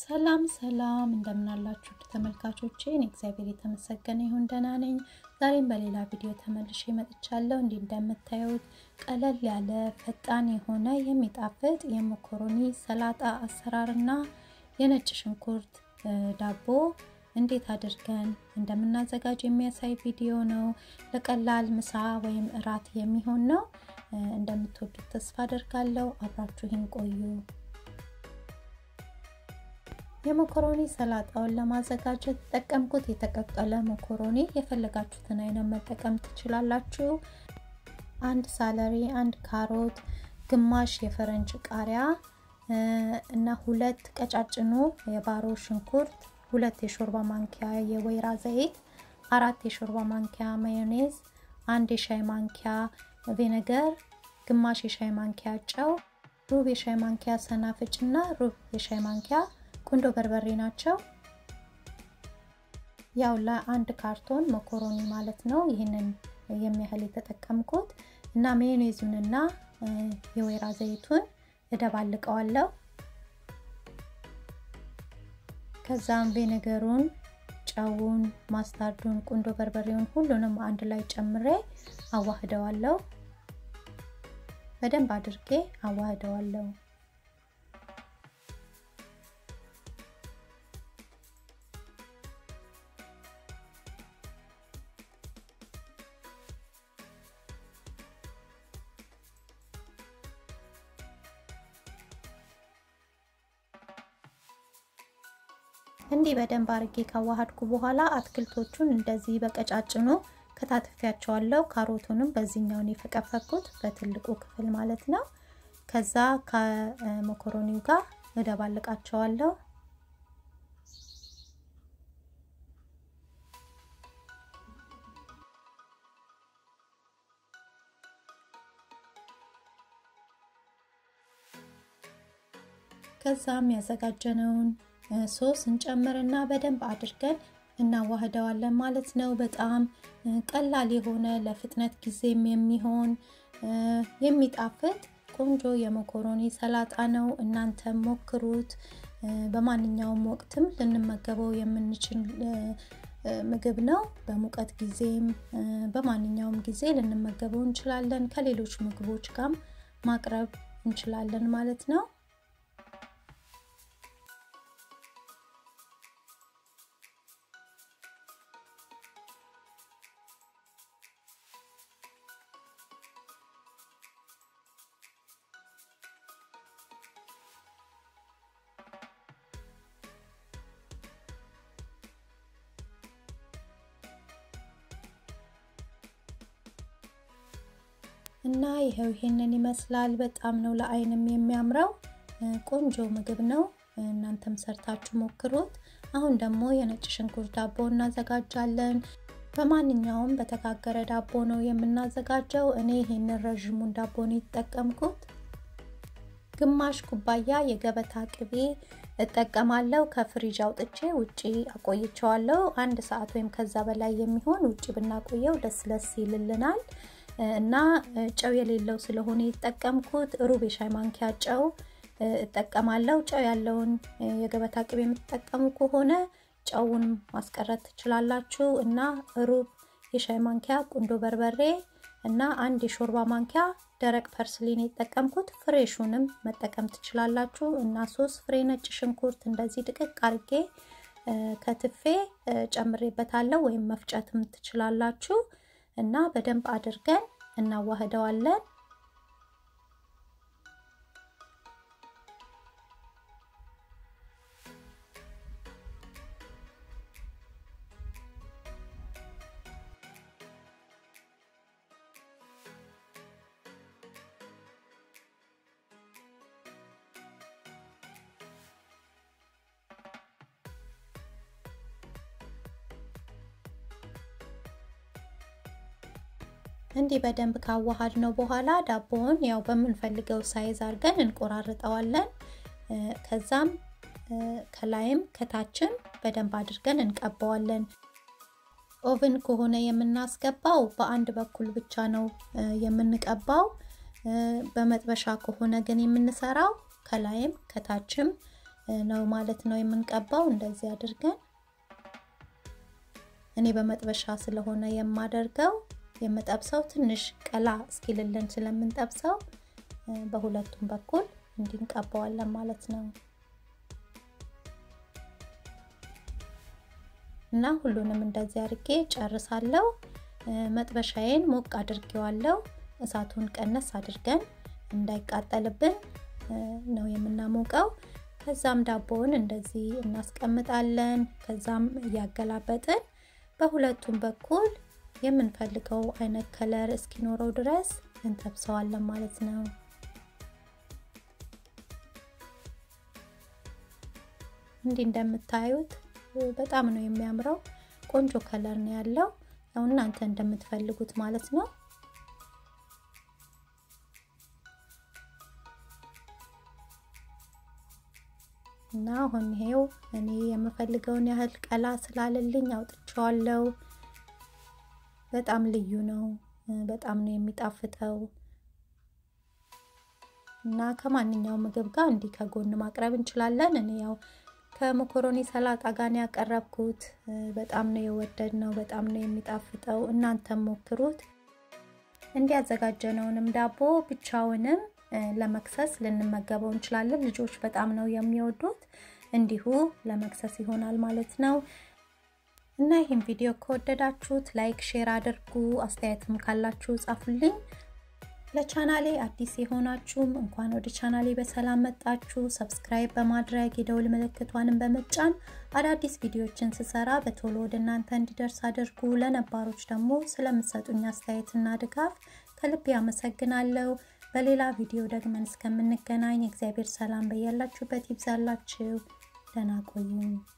ሰላም ሰላም እንደምናላችሁ ተመልካቾቼ፣ እኔ እግዚአብሔር የተመሰገነ ይሁን ደህና ነኝ። ዛሬም በሌላ ቪዲዮ ተመልሼ መጥቻለሁ። እንዲህ እንደምታዩት ቀለል ያለ ፈጣን የሆነ የሚጣፍጥ የመኮሮኒ ሰላጣ አሰራርና የነጭ ሽንኩርት ዳቦ እንዴት አድርገን እንደምናዘጋጅ የሚያሳይ ቪዲዮ ነው። ለቀላል ምሳ ወይም እራት የሚሆን ነው። እንደምትወዱት ተስፋ አደርጋለሁ። አብራችሁን ቆዩ። የመኮሮኒ ሰላጣውን ለማዘጋጀት ተጠቀምኩት የተቀቀለ መኮሮኒ። የፈለጋችሁትን አይነት መጠቀም ትችላላችሁ። አንድ ሳለሪ፣ አንድ ካሮት፣ ግማሽ የፈረንጅ ቃሪያ እና ሁለት ቀጫጭኑ የባሮ ሽንኩርት፣ ሁለት የሾርባ ማንኪያ የወይራ ዘይት፣ አራት የሾርባ ማንኪያ ማዮኔዝ፣ አንድ የሻይ ማንኪያ ቪነገር፣ ግማሽ የሻይ ማንኪያ ጨው፣ ሩብ የሻይ ማንኪያ ሰናፍጭ እና ሩብ የሻይ ማንኪያ ቁንዶ በርበሬ ናቸው። ያው ለአንድ ካርቶን መኮሮኒ ማለት ነው። ይህንን የሚያህል የተጠቀምኩት እና ሜዮኔዙንና የወይራ ዘይቱን እደባልቀዋለሁ። ከዛም ቬነገሩን፣ ጨውን፣ ማስታርዱን፣ ቁንዶ በርበሬውን ሁሉንም አንድ ላይ ጨምሬ አዋህደዋለሁ። በደንብ አድርጌ አዋህደዋለሁ። እንዲህ በደንብ አርጌ ካዋሃድኩ በኋላ አትክልቶቹን እንደዚህ በቀጫጭኑ ከታትፊያቸዋለሁ። ካሮቱንም በዚህኛውን የፈቀፈኩት በትልቁ ክፍል ማለት ነው። ከዛ ከመኮሮኒው ጋር እደባልቃቸዋለሁ። ከዛም ያዘጋጀነውን ሶስ እንጨምርና በደንብ አድርገን እናዋህደዋለን ማለት ነው። በጣም ቀላል የሆነ ለፍጥነት ጊዜም የሚሆን የሚጣፍጥ ቆንጆ የመኮሮኒ ሰላጣ ነው። እናንተም ሞክሩት። በማንኛውም ወቅትም ልንመገበው የምንችል ምግብ ነው። በሙቀት ጊዜም በማንኛውም ጊዜ ልንመገበው እንችላለን። ከሌሎች ምግቦች ጋር ማቅረብ እንችላለን ማለት ነው። እና ይኸው ይሄንን ይመስላል። በጣም ነው ለአይንም የሚያምረው ቆንጆ ምግብ ነው። እናንተም ሰርታችሁ ሞክሩት። አሁን ደግሞ የነጭ ሽንኩርት ዳቦ እናዘጋጃለን። በማንኛውም በተጋገረ ዳቦ ነው የምናዘጋጀው። እኔ ይሄንን ረዥሙን ዳቦ ነው የተጠቀምኩት። ግማሽ ኩባያ የገበታ ቅቤ እጠቀማለሁ። ከፍሪጅ አውጥቼ ውጪ አቆይቸዋለሁ። አንድ ሰዓት ወይም ከዛ በላይ የሚሆን ውጪ ብናቆየው ደስ ለስ ይልልናል። እና ጨው የሌለው ስለሆነ የተጠቀምኩት ሩብ የሻይ ማንኪያ ጨው እጠቀማለሁ። ጨው ያለውን የገበታ ቅቤ የምትጠቀሙ ከሆነ ጨውን ማስቀረት ትችላላችሁ። እና ሩብ የሻይ ማንኪያ ቁንዶ በርበሬ እና አንድ የሾርባ ማንኪያ ደረቅ ፐርስሊን የተጠቀምኩት፣ ፍሬሹንም መጠቀም ትችላላችሁ። እና ሶስት ፍሬ ነጭ ሽንኩርት እንደዚህ ድቅቅ አርጌ ከትፌ ጨምሬበታለሁ፣ ወይም መፍጨትም ትችላላችሁ። እና በደንብ አድርገን እናዋህደዋለን። እንዲህ በደንብ ካዋሃድ ነው በኋላ ዳቦውን ያው በምንፈልገው ሳይዝ አድርገን እንቆራርጠዋለን። ከዛም ከላይም ከታችም በደንብ አድርገን እንቀባዋለን። ኦቭን ከሆነ የምናስገባው በአንድ በኩል ብቻ ነው የምንቀባው። በመጥበሻ ከሆነ ግን የምንሰራው ከላይም ከታችም ነው ማለት ነው የምንቀባው። እንደዚህ አድርገን እኔ በመጥበሻ ስለሆነ የማደርገው የምጠብሰው ትንሽ ቀላ እስኪልልን ስለምንጠብሰው በሁለቱም በኩል እንዲንቀባዋለን ማለት ነው። እና ሁሉንም እንደዚህ አድርጌ ጨርሳለሁ። መጥበሻዬን ሞቅ አድርጌዋለሁ። እሳቱን ቀነስ አድርገን እንዳይቃጠልብን ነው የምናሞቀው። ከዛም ዳቦውን እንደዚህ እናስቀምጣለን። ከዛም እያገላበጥን በሁለቱም በኩል የምንፈልገው አይነት ከለር እስኪኖረው ድረስ እንጠብሰዋለን ማለት ነው። እንዲህ እንደምታዩት በጣም ነው የሚያምረው። ቆንጆ ከለር ነው ያለው። ያው እናንተ እንደምትፈልጉት ማለት ነው። እና አሁን ይሄው እኔ የምፈልገውን ያህል ቀላ ስላለልኝ አውጥቼዋለሁ። በጣም ልዩ ነው። በጣም ነው የሚጣፍጠው እና ከማንኛውም ምግብ ጋር እንዲህ ከጎን ማቅረብ እንችላለን። እኔ ያው ከሞኮሮኒ ሰላጣ ጋር ነው ያቀረብኩት። በጣም ነው የወደድ ነው። በጣም ነው የሚጣፍጠው። እናንተም ሞክሩት። እንዲያዘጋጀነውንም ዳቦ ብቻውንም ለመክሰስ ልንመገበው እንችላለን። ልጆች በጣም ነው የሚወዱት። እንዲሁ ለመክሰስ ይሆናል ማለት ነው። እና ይህን ቪዲዮ ከወደዳችሁት ላይክ፣ ሼር አድርጉ። አስተያየትም ካላችሁ ጻፉልኝ። ለቻናሌ አዲስ የሆናችሁም እንኳን ወደ ቻናሌ በሰላም መጣችሁ። ሰብስክራይብ በማድረግ የደውል ምልክቷንም በመጫን አዳዲስ ቪዲዮዎችን ስሰራ በቶሎ ወደ እናንተ እንዲደርስ አድርጉ። ለነባሮች ደግሞ ስለምሰጡኝ አስተያየትና ድጋፍ ከልብ ያመሰግናለሁ። በሌላ ቪዲዮ ደግመን እስከምንገናኝ እግዚአብሔር ሰላም በያላችሁበት ይብዛላችሁ። ደህና ቆዩኝ።